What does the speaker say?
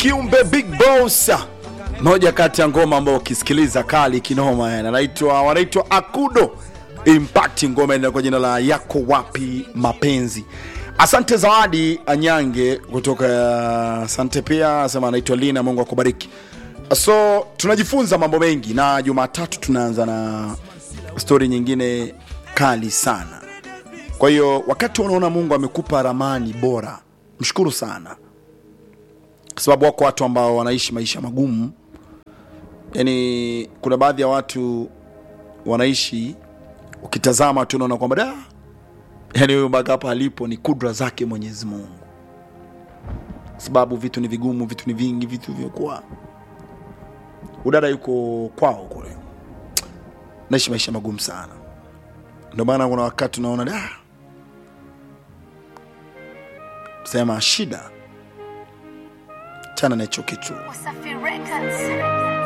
kiumbe big boss moja kati ya ngoma ambayo ukisikiliza kali kinoma yani anaitwa wanaitwa akudo impact ngoma ina kwa jina la yako wapi mapenzi asante zawadi anyange kutoka asante pia asema anaitwa lina mungu akubariki so tunajifunza mambo mengi na jumatatu tunaanza na stori nyingine kali sana kwa hiyo wakati unaona mungu amekupa ramani bora mshukuru sana kwa sababu wako watu ambao wanaishi maisha magumu yani kuna baadhi ya watu wanaishi ukitazama tu unaona kwamba da yani huyo mpaka hapa alipo ni kudra zake mwenyezi mungu sababu vitu ni vigumu vitu ni vingi vitu vyokuwa udada yuko kwao kule naishi maisha magumu sana ndio maana kuna wakati unaona da sema shida chana na hicho kitu Wasafi Records.